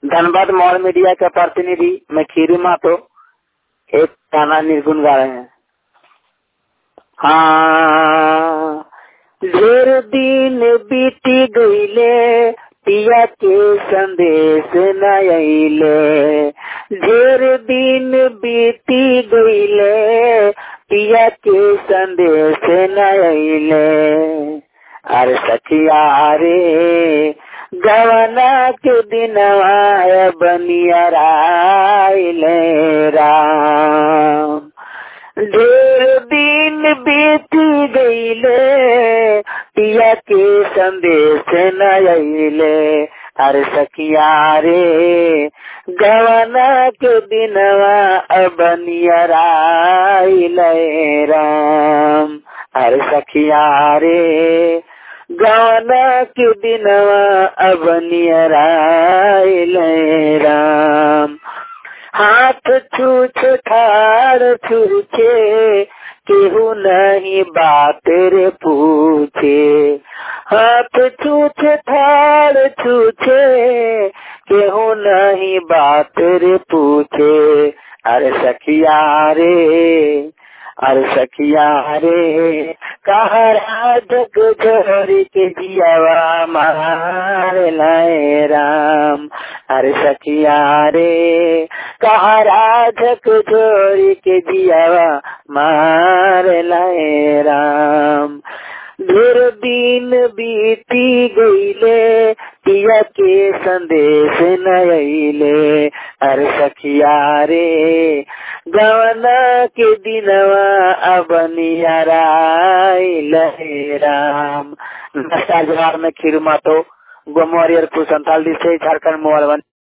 Dhanbad mall media के प्रतिनिधि मैं खीरू मातो एक गाना निर्गुण गा रहे हैं हाँ ढेर दिन बीती गईले पिया के संदेश न अइले ढेर दिन बीती गईले पिया के संदेश न अइले अरे सखिया रे गवना के दिनवा बनिया राइले राम ढेर दिन बीती गईले पिया के संदेश न अइले अरे सखिया रे गवना के दिनवा अबनिया राइले राम अरे सखिया रे गवना के दिनवा अबनिया राइले राम हाथ छूछ ठाड़ छूछे केहू नहीं बात रे पूछे हाथ छूछ ठाड़ छूछे केहू नहीं बात रे पूछे अरे सखिया रे अरे सखिया रे कहा जग जोरी के जियावा मार लाए राम अरे सखिया रे कहा राजक जोरी के जियावा मार लाए राम ढेर दिन बीती गईले पिया के संदेश न अइले अरे सखिया रे गवना के दिनवा अबनिया राइले राम नमस्कार जवाब में खीरू मातो गोमोरियर कुछ संताल से झारखंड मोबाइल